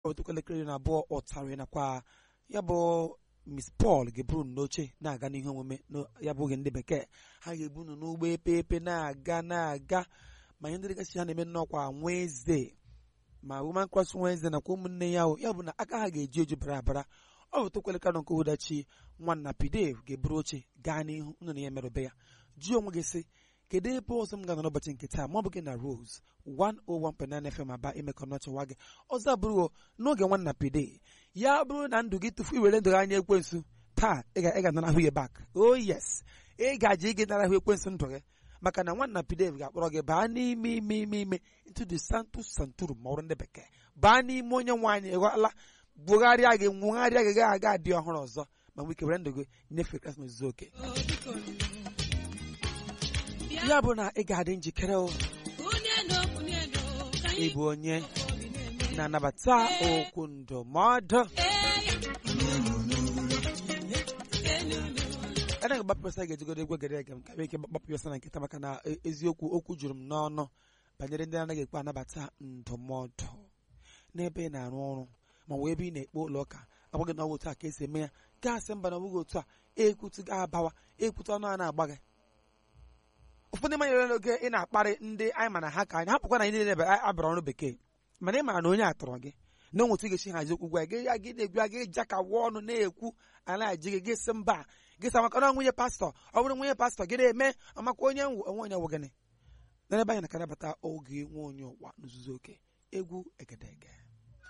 otukwu elekere iri na abụọ ụtarị nakwa ya bụ Miss Paul ga-eburu unu n'oche na-aga n'ihe omume na ya bụ oge ndị bekee ha ga-ebu unu n'ụgbọ epe epe na-aga na-aga ma ihe ndị dịgasị ha na-eme nnọkwa Wednesday ma Woman Cross Wednesday nakwa ụmụnne ya o ya bụ na aka ha ga-eji eju bara abara ọ bụ tokweleka nọ nke ụdachi nwanna Pideve ga-eburu oche gaa n'ihu unu na ya merụbe ya jụọ onwe gị sị kedu ebe ọzọ m ga-anọ n'ụbọchị nke taa ma ọ bụ gị na Rose 101.9 FM aba imekọ n'ọchịwa gị ọzọ bụrụ n'oge nwanna Pide ya bụrụ na ndụ gị tufu iwere ndụ gị anya ekwensu taa ị ga-anarahụ ya bak oh yes ị ga-aji gị narahụ ekwensu ndụ gị maka na nwanna Pideve ga-akpọrọ gị baa n'ime ime ime ime into the santus santurum ma ọrụ ndị bekee baa n'ime onye nwaanyị ịghọala bugharịa gị nwụgharịa gị ga-aga adị ọhụrụ ọzọ ma nwee ike were ndụ gị nyefee krismas zuo oke ya bụ na ị ga-adị njikere o ịbụ onye na-anabata okwu ndụmọdụ ana ga gbapụsa ga-ejigodo egwe gere ege m ka ike gbapụ yọsa na nkịta maka na eziokwu okwu juru m n'ọnụ banyere ndị anaghị ekpe anabata ndụmọdụ n'ebe ị na-arụ ọrụ ma wee ebe ị na-ekpe ụlọ ụka agwaghị na ọ bụ otu a ka esi eme ya gaasị mba na ọbụghị otu a ekwutu ga-abawa ekwutu ọnụ a na-agba gị ụfọdụ manyere n'oge ị na-akparị ndị anyị ma na ha ka anyị hapụkwa na anyị niile abara ọrụ bekee mana ị mara na onye atọrọ gị na onwetu ga-esi hazi okwu gwa gị ya gị na-egwu gị jakawa ọnụ na-ekwu ala ji gị gị sị mba gị sa maka na nwunye pastọ ọ bụrụ nwunye pastọ gị na-eme amakwa onye onwe onye wụ gịnị n'ebe anyị na-akarabata oge nwe onye ụwa n'ozuzu oke egwu egedege